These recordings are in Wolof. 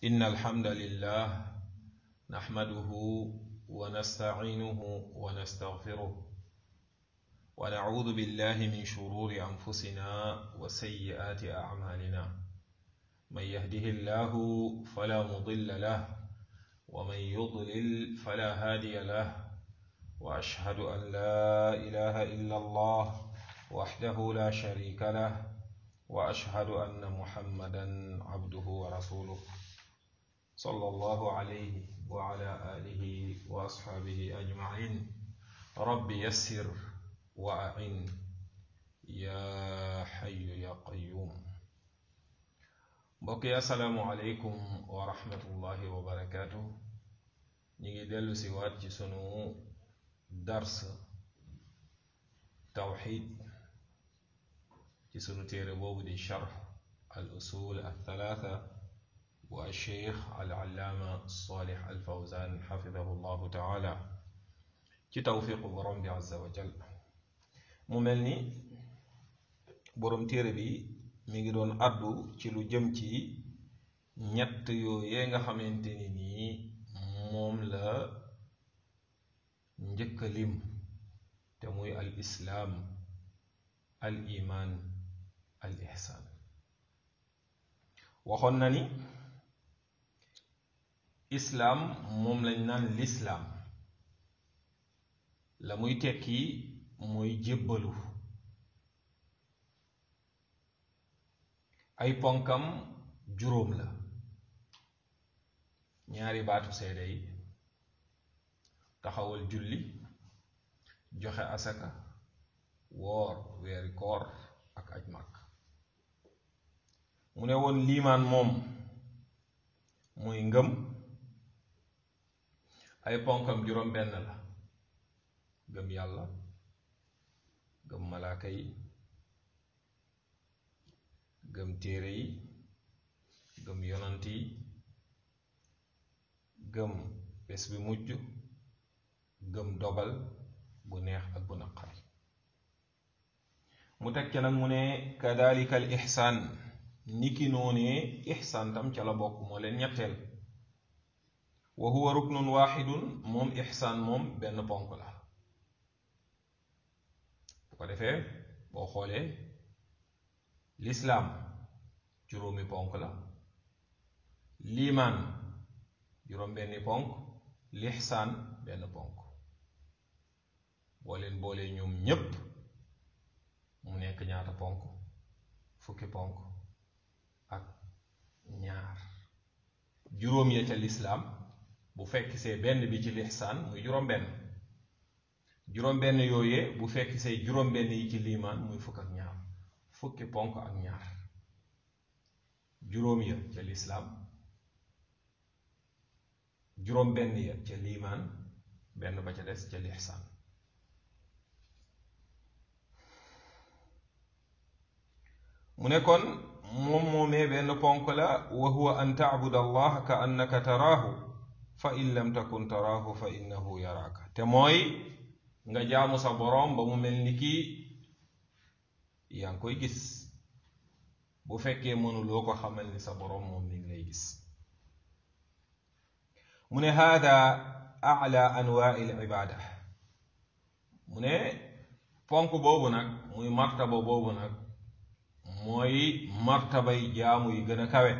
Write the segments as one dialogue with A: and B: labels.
A: إن الحمد لله نحمده ونستعينه ونستغفره ونعوذ بالله من شرور أنفسنا وسيئات أعمالنا من يهده الله فلا مضل له ومن يضلل فلا هادي له وأشهد أن لا إله إلا الله وحده لا شريك له وأشهد أن محمدا عبده ورسوله صلى الله عليه وعلى آله وأصحابه أجمعين رب يسر وأعن يا حي يا قيوم بقي السلام عليكم ورحمة الله وبركاته نيجي دلو سوات سنو درس توحيد ci sunu téere boobu di charx al usul althalatha bu alcheikh alallaama salih alfawzan xafidahu llahu taala ci tawfiqu borom bi azza wa jal mu mel ni borom téere bi mi ngi doon addu ci lu jëm ci ñett yooyee nga xamante ni nii moom la njëkk lim te muy al islaam al iman al ihsaan waxoon na ni islaam moom lañ naan lislaam la muy tekki mooy jébbalu ay ponkam juróom la ñaari baatu seede yi taxawal julli joxe asaka woor weeri koor ak aj màkk mu ne woon liimaan moom muy ngëm ay ponkam juróom benn la gëm yàlla gëm malaaka yi gëm téere yi gëm yonant yi gëm bés bi mujj gëm dogal bu neex ak bu naqari mu teg ca nag mu ne kadalika al ixsaan niki noonee ixsaan tam ca la bokk moo leen ñetteel wa huwa ruknun waxidun moom ixsaan moom benn ponk la bu ko defee boo xoolee lislaam juróomi ponk la liimaan juróom benni ponk lixsaan benn ponk boo leen boolee ñoom ñépp mu nekk ñaata ponk fukki ponk ak ñaar juróom ya ca lislaam bu fekk see benn bi ci lixsaan muy juróom benn juróom benn yooyee bu fekk see juróom benn yi ci liimaan muy fukk ak ñaar fukki ponk ak ñaar juróom ya ca lislaam juróom benn ya ca liimaan benn ba ca des ca lixsaan mu ne kon moom moomee benn ponk la wa huwa an taabud allah ka annaka taraahu fa in lam takun taraahu fa innahu yaraaka te mooy nga jaamu sa boroom ba mu mel ni kii yaa ngi koy gis bu fekkee mënuloo ko xamal ni sa boroom moom mi ngi lay gis mu ne haada ala anwaai l ibaada mu ne ponk boobu nag muy martaba boobu nag mooy martabay jaamu yi gën a kawe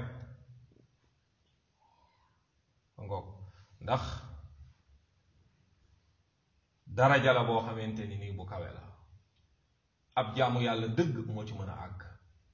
A: ngoog ndax daraja la boo xamante ni nii bu kawe la ab jaamu yàlla dëgg moo ci mën a àgg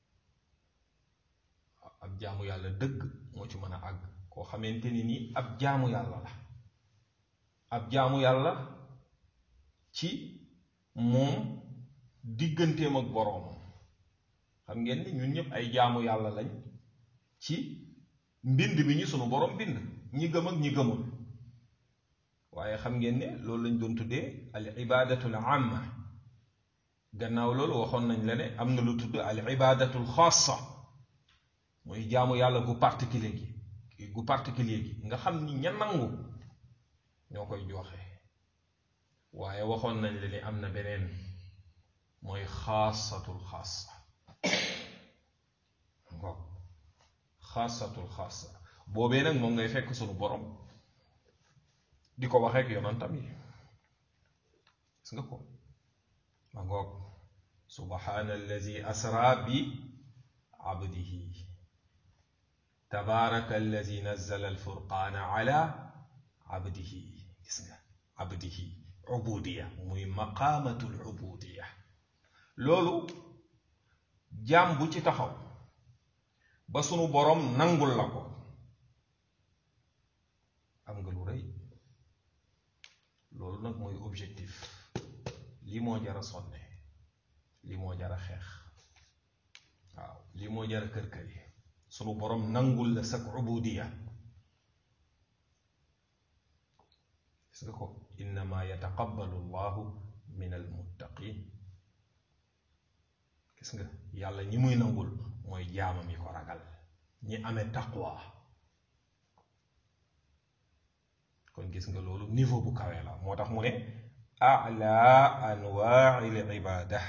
A: ab jaamu yàlla dëgg moo ci mën a àgg koo xamante ni nii ab jaamu yàlla la ab jaamu yàlla ci moom digganteem ak boroomam xam ngeen ni ñun ñëpp ay jaamu yàlla lañ ci mbind bi ñu sunu borom bind ñi gëm ak ñi gëmul waaye xam ngeen ne loolu lañ doon tuddee al ibadatul amma gannaaw loolu waxoon nañ la ne am na lu tudd al ibadatul xaasa mooy jaamu yàlla gu particulier gi gu particulier gi nga xam ni ña nangu ñoo koy joxe waaye waxoon nañ la ne am na beneen mooy xaasatul xaasa ngoog xaasatul xaasa boobee nag moom ngay fekk sunu borom di ko waxee ak yonantam yi gis nga ko ma ngoog subhana allazi asra bi abdihi tabaraka allazi nazzala alfurqana ala abdihi gis nga abdihi ubudiya muy maqaamatul ubudiya loolu jaam bu ci taxaw ba sunu borom nangul la ko am nga lu rëy loolu nag mooy objectif lii moo jara sonne lii moo jara xeex waaw lii moo jara kër kër yi sunu borom nangul la sak ubudiya gis nga ko innama yataqabbalu llahu min almuttaqin gis nga yàlla ñi muy nangul mooy jaamam yi ko ragal ñi amee taqwa kon gis nga loolu niveau bu kawe la moo tax mu ne ala anwaai l ibada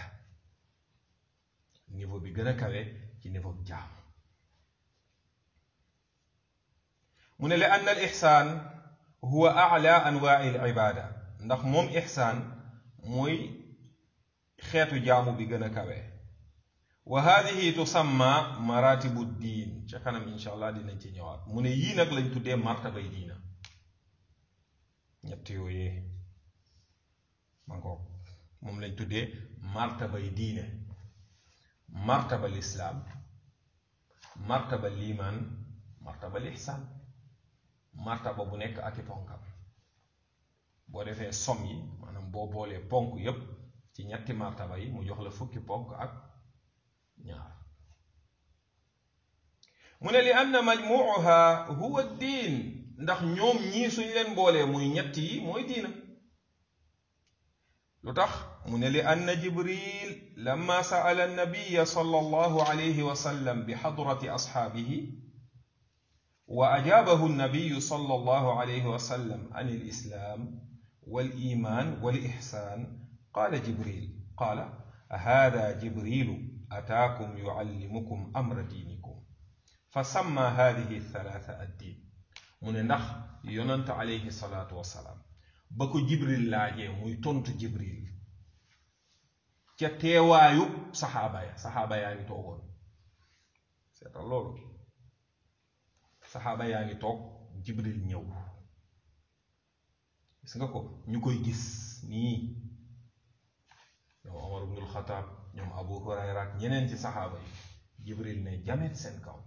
A: niveau bi gën a kawe ci niveau bu jaam mu ne li ann al ixsaan huwa ala anwaai l ibada ndax moom ixsaan mooy xeetu jaamu bi gën a kawe wa hadihi tusamma maratibu diin ca kanam insha allah dinañ ci ñëwaat mu ne yii nag lañ tuddee martabay diina ñett yooyee man ko moom lañ tuddee martabay diine martaba lislaam martaba liimaan martaba lixsaan martaba bu nekk ak i ponkam boo defee som yi maanaam boo boolee ponk yépp ci ñetti martaba yi mu jox la fukki ponk ak ñaar mu ne li anna majmuuha huwa diin ndax ñoom ñii suñ leen boolee muy ñett yi mooy diina lu tax mu ne li anna jibril lamma saala annabiya sallallahu alayhi wa sallam bi xadrati asxaabihi wa ajaabahu annabiyu sallallahu alayhi wa sallam an alislaam waliman walixsaan qaala jibril qaala hada jibrilu ataakum yuallimukum amra diinikum fa samma hadihi thalaatha addiin mu ne ndax yonant alayhi salaatu wasalaam ba ko jibril laajee muy tontu jibril ca teewaayu saxaaba ya saxaaba yaa ngi toogoon seetal loolu saxaaba yaa ngi toog jibril ñëw gis nga ko ñu koy gis nii ñoom omar ibnul xataab ñoom abu hurayra ak ñeneen ci saxaaba yi jibril ne jamet seen kaw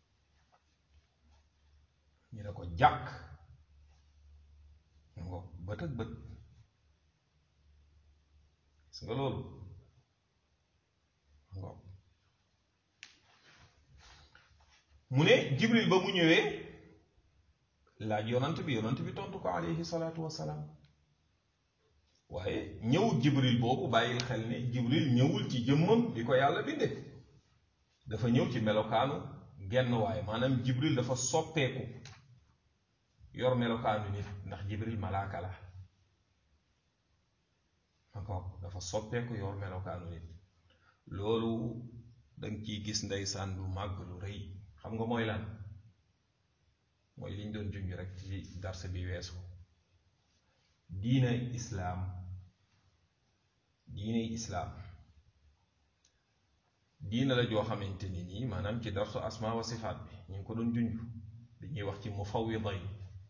A: ñu ne ko jàkk ngo bët ak bët gis nga loolu ngo mu ne jibril ba mu ñëwee laaj yonant bi yonant bi tontu ko alayhi salaatu wassalaam waaye ñëwul jibril boobu bàyyil xel ne jibril ñëwul ci jëmmam di ko yàlla binde dafa ñëw ci melokaanu genn waaye maanaam jibril dafa soppeeku yor melokaanu nit ndax jibril malaaka la encore dafa soppeeku yor melokaanu nit loolu danga ciy gis ndeysaan lu màgg lu rëy xam nga mooy lan mooy liñ doon junj rek ci darse bi weesu diina islaam diine islaam diina la joo xamante ni nii maanaam ci darsu asma wa sifaat bi ñu ngi ko doon junj dañuy wax ci mufawwida yi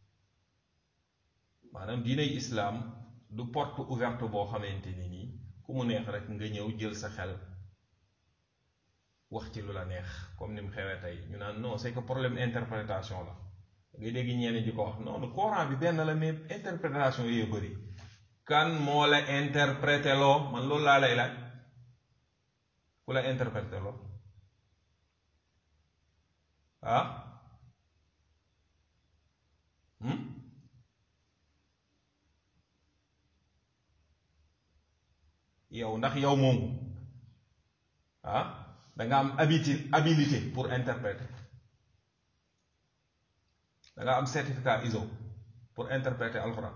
A: maanaam diiney islaam du porte ouverte boo xamante ni nii ku mu neex rek nga ñëw jël sa xel wax ci lu la neex comme ni mu xewee tey ñu naan non c'est que problème interprétation la ngay dégg ñeneen di ko wax non coran bi benn la mais interprétation yooyu bëri kan moo la interprété loo man loolu laa lay laaj ku la interprété loo ah yow ndax yow moomu ah danga am habitude habilité pour interpréter danga am certificat ISO pour interpréter alxuraan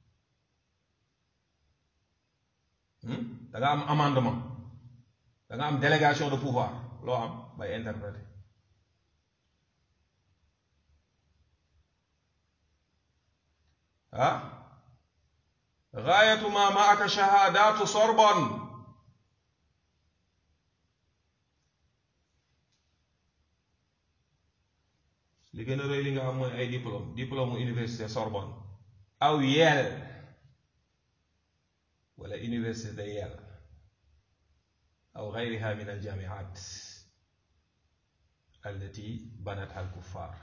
A: danga am amendement danga am délégation de pouvoir loo am bay interpréter ah gaayatu ma maaka shahaadaatu Sorbonne li gën a rëy li nga xam mooy ay diplôme diplôme université Sorbonne aw Yale wala université de Yale aw gayriha min aljamiat allati banatha alkuffar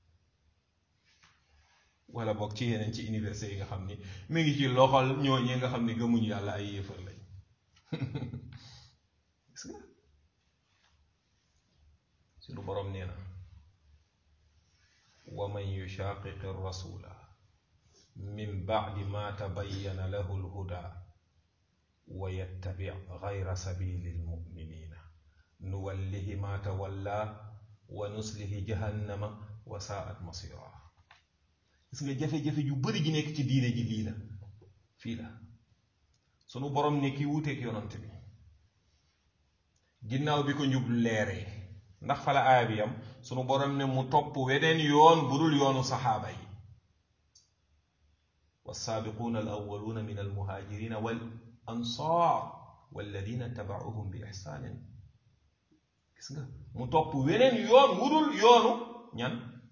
A: wala boog ci yeneen ci université yi nga xam ni mi ngi ci loxol ñooñee nga xam ni gëmuñu yàlla ay yéefar lañ gis nga suñu boroom nee na wa man yushaqiqi rasula min ba'di ma tabayyana lahu alhuda wa yattabi gayra sabili almuminina nuwallihi ma tawalla wa nuslihi jahannama wa saat masira gis nga jafe-jafe ju bari ji nekk ci diine ji lii la fii la sunu borom ne ki wuuteeg yonant bi ginnaaw bi ko njub leeree ndax fala aaya bi yam sunu borom ne mu topp weneen yoon bu dul yoonu saxaaba yi والسابقون الأولون من المهاجرين والأنصار والذين تبعوهم بإحسان gis nga mu topp weneen yoon wudul yoonu ñan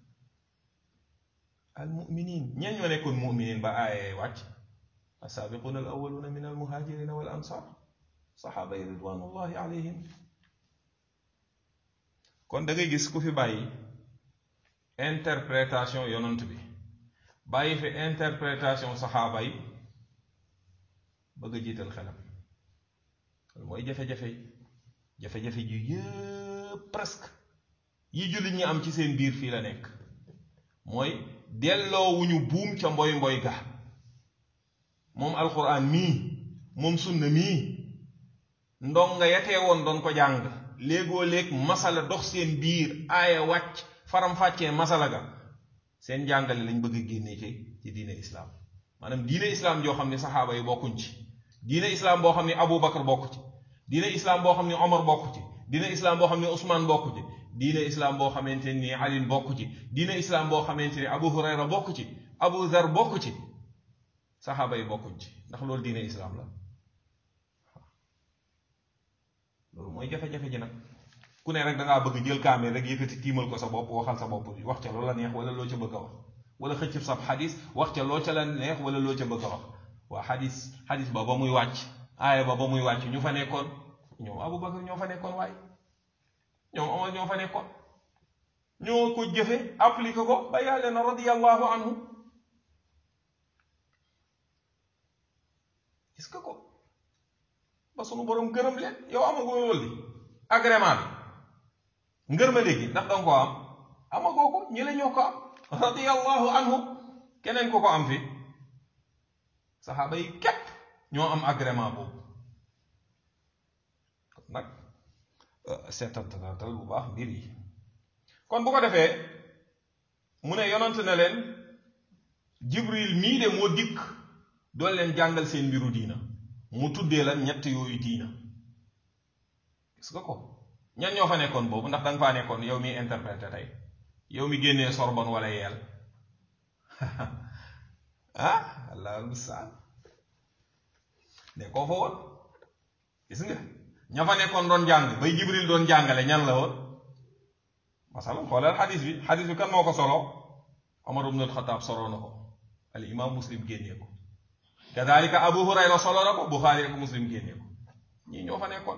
A: almuminin ñan ñoo nekkoon muminin ba aaye wàcc السابقون الأولون من المهاجرين والأنصار صحابة رضوان الله عليهم kon da ngay gis ku fi bàyyi interprétation yonant bi bàyyi fi interprétation saxaaba yi bëgg a jiital xelam loolu mooy jafe-jafe yi jafe-jafe ji yëpp presque yi jullit ñi am ci seen biir fii la nekk mooy delloowuñu buum ca mboy mboy ga moom alquran mii moom sunna mii ndonga yatee woon doon ko jàng léegoo léeg masala dox seen biir aaya wàcc faram-fàccee masala ga seen jàngale lañ bëgg a génnee ci ci diine islaam maanaam diine islaam joo xam ne saxaaba yi bokkuñ ci diine islaam boo xam ne Abu Bakar bokk ci diine islaam boo xam ne Omar bokk ci diine islaam boo xam ne Ousmane bokk ci diine islaam boo xamante ni Ali bokk ci diine islaam boo xamante ni Abu Hurayra bokk ci Abu Zar bokk ci saxaaba yi bokkuñ ci ndax loolu diine islaam la loolu mooy jafe-jafe ji nag ku ne rek da ngaa bëgg jël kaamee rek yëkkati tiimal ko sa bopp waxal sa bopp wax ca loo la neex wala loo ca bëgg a wax wala xëccëb sab xadis wax ca loo ca la neex wala loo ca bëgg a wax waa xadis xadis ba ba muy wàcc aaya ba ba muy wàcc ñu fa nekkoon ñoom Abu Bakar ñoo fa nekkoon waaye ñoom Omar ñoo fa nekkoon ñoo ko jëfe appliqué ko ba yàlla na radiyallahu anhu gis nga ko ba sunu borom gërëm leen yow amagoo loolu li agrément bi ngërma léegi ndax danga ko am amagoo ko ñi la ñoo ko am radiyallahu anhu keneen ko ko am fi saxaaba yi képp ñoo am agrément boobu kon nag seetantal bu baax mbir yi kon bu ko defee mu ne yonant na leen jibril mii de moo dikk doon leen jàngal seen mbiru diina mu tuddee la ñett yooyu diina gis nga ko ñan ñoo fa nekkoon boobu ndax danga faa nekkoon yow mi interprété tey yow mi génnee Sorbonne wala yeel ah allah mustaan ne koo fa woon gis nga ña fa nekkoon doon jàng bay jibril doon jàngale ñan la woon masalan xoolal xadis bi xadis bi kan moo ko solo Omar ibn al-Khattab solo na ko al imam muslim génnee ko kadalika abu hurayra solo na ko buxaari ak muslim génnee ko ñii ñoo fa nekkoon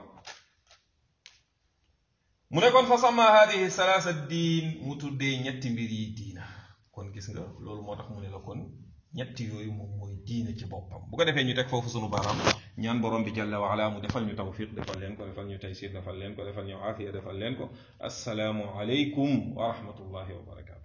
A: mu ne kon fa sama hadihi salaasa diin mu tuddee ñetti mbir yi diina kon gis nga loolu moo tax mu ne la kon ñetti yooyu moom mooy diina ci boppam bu ko defee ñu teg foofu sunu baaraam ñaan borom bi jalla wa ala mu defal ñu tawfiq defal leen ko defal ñu taysir defal leen ko defal ñu aafiya defal leen ko assalaamu aleykum wa rahmatullahi wa barakatu